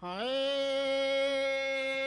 हाय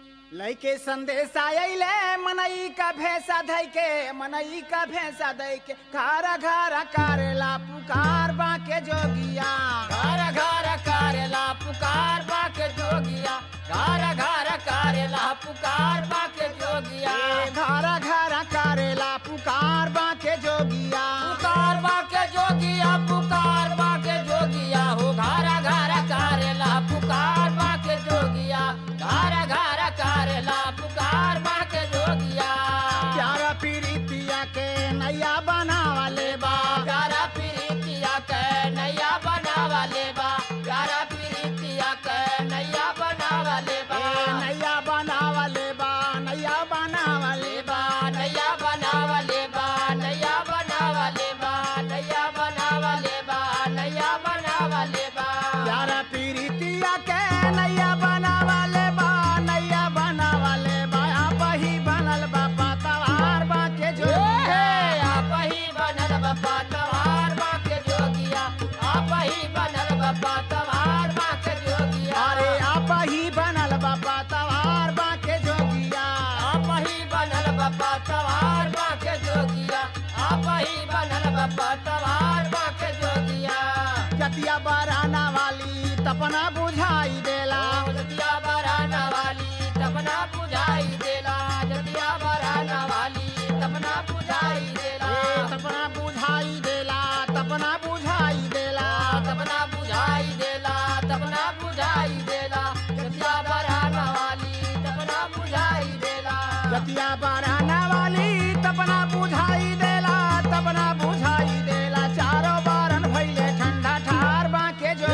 लइके संदेश आइले मनई का भैंसा धई के मनई का भैंसा धई के घारा घारा करेला पुकार बाके जोगिया घर घर करेला पुकार बाके जोगिया घर घर करेला पुकार बाके जोगिया ए घारा घारा करेला पुकार बाके जोगिया पुकार बाके जोगिया पुकार बाके जोगिया हो घर घर करेला पुकार बाके जोगिया घर घर करेला पुकार बाके जोगिया प्यारा पीरितिया के नैया बनावले बा प्यारा प्रीतिया के नैया बनावा लेबा प्यारा प्रीतिया के नैया बनावा लेबा ए नैया बनावले बा नैया बनावले लेबा नैया बनावा लेबा नैया बनावा लेबा नैया बनावा लेबा नैया बनावा लेबा प्यारा पीरितिया के नैया बनावले बा नैया बनावले बा आप ही बनल बा पतवार बा के जो ए, आप ही बनल बप्पा तवार बाके जोगिया आप ही बनल बप्पा तवार बाके जोगिया अरे आप ही बनल बा पतवार बा के जोगिया आप ही बनल बप्पा तवार बाके जोगिया आप ही बनल बप्पा तवार बाके जोगिया जतिया बराना वाली तपना बुझाई देला जतिया बराना वाली तपना बुझाई देला जतिया बराना वाली तपना बुझाई देला ए तपना बुझाई देला तपना बुझाई देला तपना बुझाई देला तपना बुझाई देला जतिया बराना वाली तपना बुझाई देला जतिया बराना वाली तपना बुझाई देला तपना बुझाई देला चारों बारन भइले ठंडा ठार बाके जो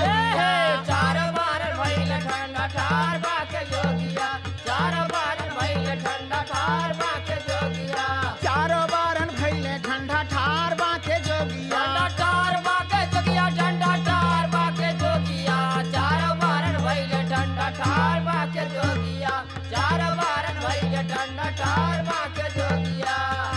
चार बार भइल ठंडा ठार बाके जोगिया चार बार भइल ठंडा ठार बाके जोगिया चारों बारन भइले ठंडा ठार बाके जोगिया ठंडा ठार बाके जोगिया ठंडा ठार बाके जोगिया चार बार भइल ठंडा ठार बाके जोगिया चार बार भइल ठंडा ठार बाके जोगिया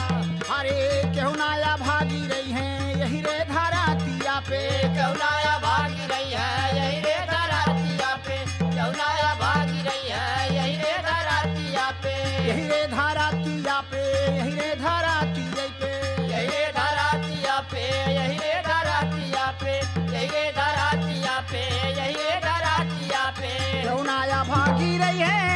अरे केहू नाया भागी रही है यही रे धरातिया पे कौनाया भागी रही है यही रे धरातिया पे कौनाया भागी रही है यही रे धरातिया पे यही रे धरातिया पे यही रे धरातिया पे यही रे धरातिया पे यही रे धरातिया पे यही रे धरातिया पे यही रे धरातिया पे केहू नाया भागी रही है